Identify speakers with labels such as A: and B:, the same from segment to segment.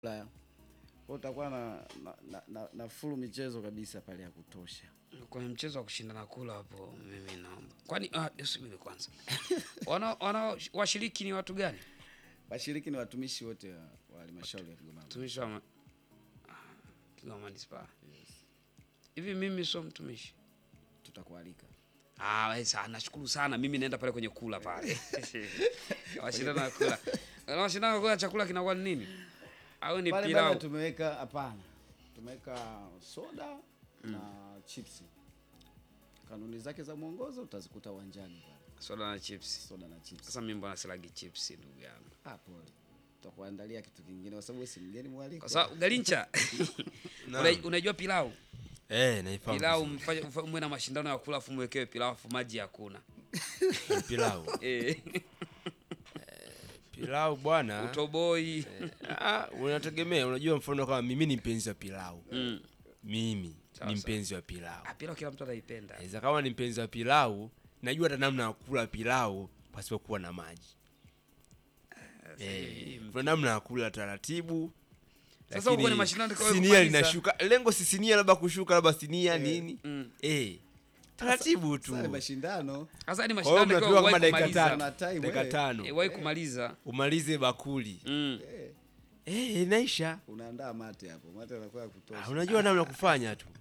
A: Ulaya. Kwa utakuwa na, na, na, na, na full michezo kabisa pale ya kutosha.
B: Kwenye mchezo wa kushindana kula hapo, mimi naomba. Kwani ah, subiri kwanza. Wana wana washiriki ni watu gani?
A: Washiriki ni watumishi wote wa wa halmashauri ya Kigoma.
B: Mtumishi wa ma- ah, Kigoma Manispaa. Hivi mimi sio mtumishi.
A: Tutakualika.
B: Ah, wewe sana nashukuru sana. Mimi naenda pale kwenye kula pale. Washindana na kula. Na washindana kula chakula kinakuwa ni nini? Au ni
A: Pale
B: pilau?
A: pale tumeweka hapana. Tumeweka soda na chipsi. Kanuni zake za mwongozo utazikuta uwanjani pale.
B: Soda na chips.
A: Soda na chips.
B: Sasa mimi mbona silagi chips ndugu yangu?
A: Ah, pole. Tutakuandalia kitu kingine kwa sababu wewe si mgeni mwaliko.
B: Kwa sababu Galincha. Una- Unajua pilau?
C: Eh, naifahamu.
B: Pilau
C: vizuri.
B: mfanye mfa- mwe na mashindano ya kula afu mwekewe pilau afu maji hakuna.
C: Ni pilau.
B: Eh,
C: Pilau bwana.
B: utoboi.
C: Ah, unategemea, unajua mfano kama mimi ni mpenzi wa pilau.
B: Mm.
C: Mimi
B: Sawa,
C: ni
B: sawa.
C: mpenzi wa pilau.
B: Ah, pilau kila mtu anaipenda.
C: Naweza kama ni mpenzi wa pilau, najua hata namna ya kula pilau pasipokuwa na maji. Eh, kuna namna ya kula taratibu.
B: Sasa
C: lakini
B: uko kwenye mashindano kwa wewe
C: sinia
B: kumaliza.
C: linashuka. Lengo si sinia labda kushuka labda sinia nini?
B: Mm.
C: Eh. Taratibu tu.
A: Sasa ni mashindano.
B: Sasa ni
C: Kwa hiyo
B: mashindano
C: mnapewa
B: kwa
C: kama
B: wahi
C: dakika
B: kumaliza.
C: tano.
A: Kuna time,
C: Dakika
A: eh.
C: tano.
B: Eh, wahi kumaliza.
C: Umalize bakuli.
B: Mm.
A: Eh,
C: Eh, inaisha.
A: unaandaa mate hapo. Mate yanakuwa ya kutosha.
C: Ah, unajua namna ya kufanya tu.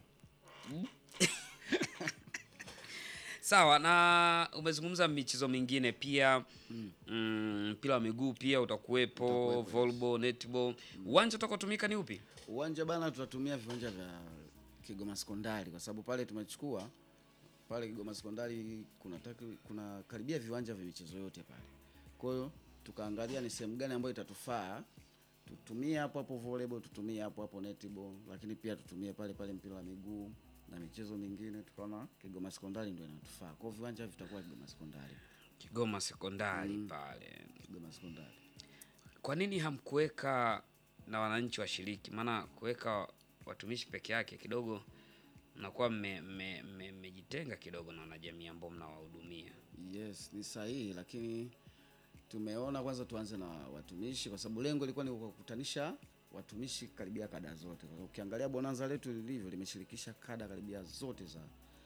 B: Sawa, na umezungumza michezo mingine pia mm, mpira wa miguu pia utakuwepo,
A: Utakuwepo,
B: volleyball, netball. Uwanja utakaotumika ni upi?
A: Uwanja bana, tutatumia viwanja vya Kigoma Sekondari kwa sababu pale tumechukua pale Kigoma Sekondari kuna taki, kuna karibia viwanja vya michezo yote pale. Kwa hiyo tukaangalia ni sehemu gani ambayo itatufaa tutumie hapo hapo volleyball, tutumie hapo hapo netball, lakini pia tutumie pale pale mpira wa miguu na michezo mingine. Tukaona Kigoma Sekondari ndio inatufaa. Kwa hiyo viwanja vitakuwa Kigoma Sekondari.
B: Kigoma Sekondari pale.
A: Kigoma Sekondari.
B: Kwa nini hamkuweka na wananchi washiriki? Maana kuweka watumishi peke yake kidogo mnakuwa mmejitenga mme, mmejitenga kidogo na wanajamii ambao mnawahudumia.
A: Yes, ni sahihi, lakini tumeona kwanza tuanze na watumishi kwa sababu lengo lilikuwa ni kukutanisha watumishi karibia kada zote. Kwa sababu Ukiangalia bonanza letu lilivyo limeshirikisha kada karibia zote za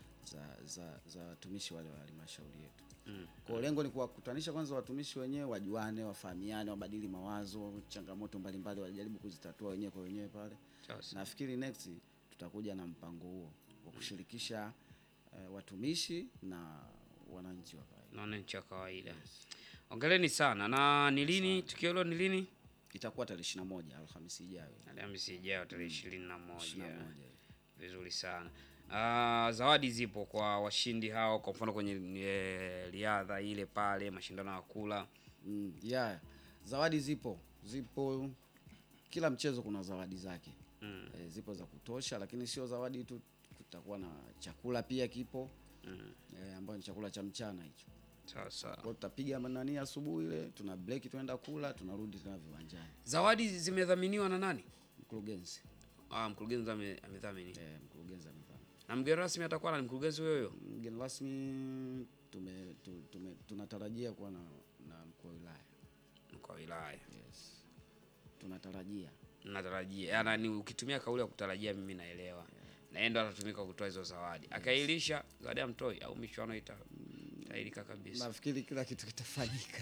A: za za, za watumishi wale wa halmashauri yetu.
B: Mm.
A: Kwa hiyo lengo ni kuwakutanisha kwanza watumishi wenyewe wajuane, wafahamiane, wabadili mawazo, changamoto mbalimbali wajaribu kuzitatua wenyewe kwa wenyewe pale.
B: Sasa.
A: Nafikiri next tutakuja na mpango huo wa kushirikisha eh, watumishi na wananchi wa kawaida.
B: na wananchi wa kawaida. Ongeleni sana. Na ni lini tukio hilo ni lini?
A: Itakuwa tarehe 21 Alhamisi ijayo.
B: Alhamisi ijayo tarehe ishirini na
A: 21.
B: moja. Vizuri sana. Ah, zawadi zipo kwa washindi hao, kwa mfano kwenye e, riadha ile pale, mashindano ya kula.
A: Mm, yeah. Zawadi zipo. Zipo kila mchezo kuna zawadi zake.
B: Mm.
A: E, zipo za kutosha lakini sio zawadi tu kutakuwa na chakula pia kipo.
B: Mm.
A: E, ambayo ni chakula cha mchana hicho.
B: Sasa
A: Kwa hiyo tutapiga nani asubuhi ile, tuna break tunaenda kula, tunarudi tena viwanjani.
B: zawadi zimedhaminiwa na nani?
A: Mkurugenzi.
B: Ah, mkurugenzi ame- amedhamini.
A: Eh, mkurugenzi amefanya.
B: Na mgeni rasmi atakuwa na mkurugenzi huyo huyo.
A: Mgeni rasmi tume, tu, tume, tunatarajia kuwa na, na mkuu wa wilaya.
B: Mkuu wa wilaya.
A: Yes. Tunatarajia.
B: Natarajia. Yaani ni ukitumia kauli ya kutarajia mimi naelewa. Na yeye ndo atatumika kutoa hizo zawadi. Akailisha zawadi ya mtoi au michuano ita itailika kabisa.
A: Nafikiri kila kitu kitafanyika.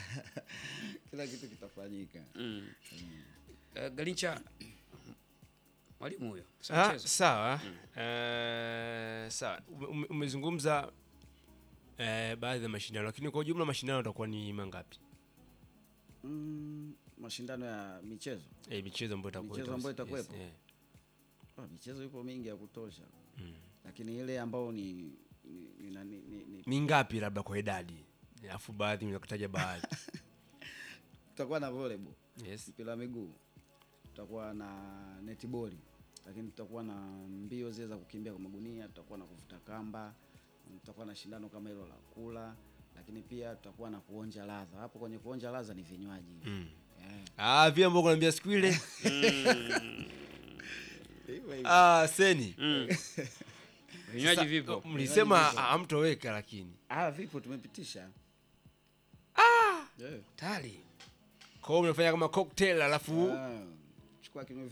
A: kila kitu kitafanyika.
B: Mm. Uh, Galincha mwalimu huyo. si
C: Ah,
B: mchezo.
C: sawa. Eh, sawa. Ume- ume- Umezungumza eh, baadhi ya mashindano lakini kwa ujumla mashindano yatakuwa ni mangapi?
A: Mm, mashindano ya michezo.
C: Eh, michezo ambayo itakuwa
A: Michezo ambayo itakuwepo?
C: Yes,
A: Oh, michezo ipo mingi ya kutosha.
C: Mm.
A: Lakini ile ambayo ni ni, ni, ni, ni, ni, ni
C: Mingapi labda kwa idadi? Alafu baadhi nimekutaja baadhi.
A: tutakuwa na volleyball,
C: Yes.
A: mpira wa miguu, tutakuwa na netball, lakini tutakuwa na mbio zile za kukimbia kwa magunia, tutakuwa na kuvuta kamba, tutakuwa na shindano kama hilo la kula, lakini pia tutakuwa na kuonja ladha. Hapo kwenye kuonja ladha ni vinywaji.
C: Mm.
A: Eh.
C: Ah, vile ambavyo kunaambia siku ile.
A: Hivyo hivyo.
C: Ah, seni.
B: Mm. Vinywaji
C: Sasa,
B: vipo.
C: Mlisema hamtoweka lakini.
A: Ah, vipo tumepitisha. Ah! Yeah.
B: Tayari.
C: Kwa hiyo mnafanya kama cocktail alafu
A: Ah, kwa kinywa